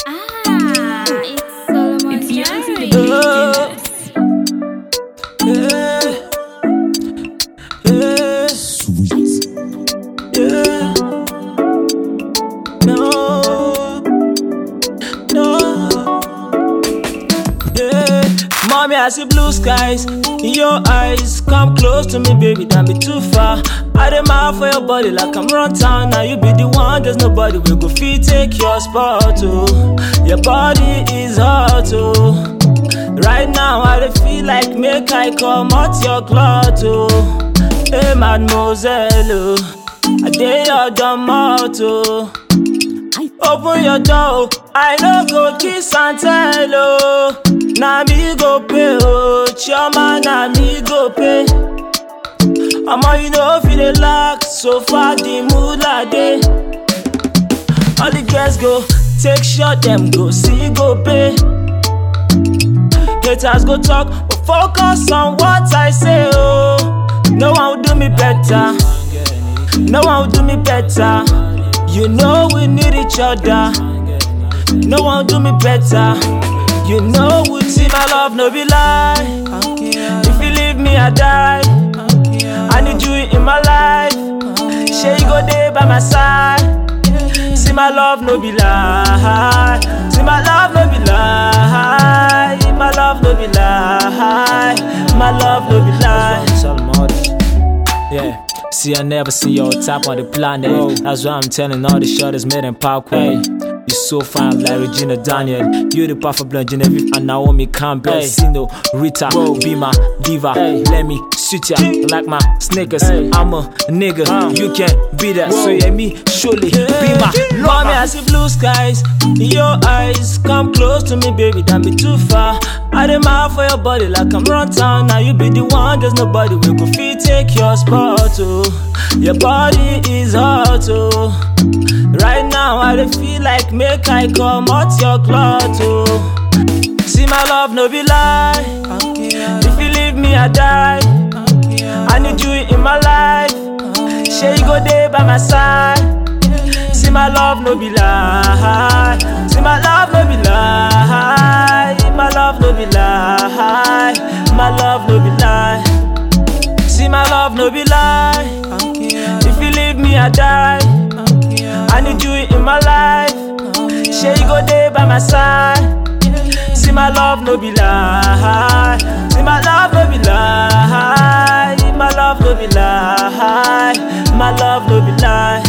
Ah, it's Solomon It's yours, Jerry. baby. Oh. Yeah. Yeah. Sweet. Yeah. No. No. Yeah. Mommy, I see blue skies in your eyes. Come close to me, baby, don't be too far. I dem out for your body like I'm run town. Now you be the one, there's nobody will go fit take your spot. Oh, your body is hot. Oh. Right now I dey feel like make I come out your cloth oh. Hey mademoiselle oh, I dey your domot oh. Open your door, oh. I no go kiss and tell oh. Na me go pay oh, chioma na me go pay. Omo you know fit dey lack, so far the mood like dey. All the girls go take shot, them go see go pay. Haters go talk, but focus on what I say. Oh, no one will do me better. No one will do me better. You know we need each other. No one will do me better. You know we see my love, no be lie. If you leave me, I die. I need you in my life. Shey you go there by my side. See my love, no be lie. See my love, no be lie. My love, no be lie. My love, no be lie. Yeah. See, I never see your top on the planet. That's why I'm telling all the shortest made in Parkway. You so fine like Regina Daniel. You the perfect blonde Genevieve and Naomi Campbell. Sino, Rita, be my diva. Let me suit ya like my sneakers. I'm a nigga, you can't be that. So yeah, me surely be my Mommy, I see blue skies in your eyes. Come close to me, baby, don't be too far. I dem out for your body like I'm run town. Now you be the one, there's nobody will go fit take your spot. Oh, your body is hot. Oh, right now I dey feel like make I come out your cloth. Oh, see my love, no be lie. If you leave me, I die. I need you in my life. Shey you go there by my side. See my love, no be lie. See my love, no be lie. My love, no be lie. My love, no be lie. See my love, no be lie. If you leave me, I die. I need you in my life. Shey you go there by my side. See my love, no be lie. See my love, no be lie. My love, no be lie. My love, no be lie.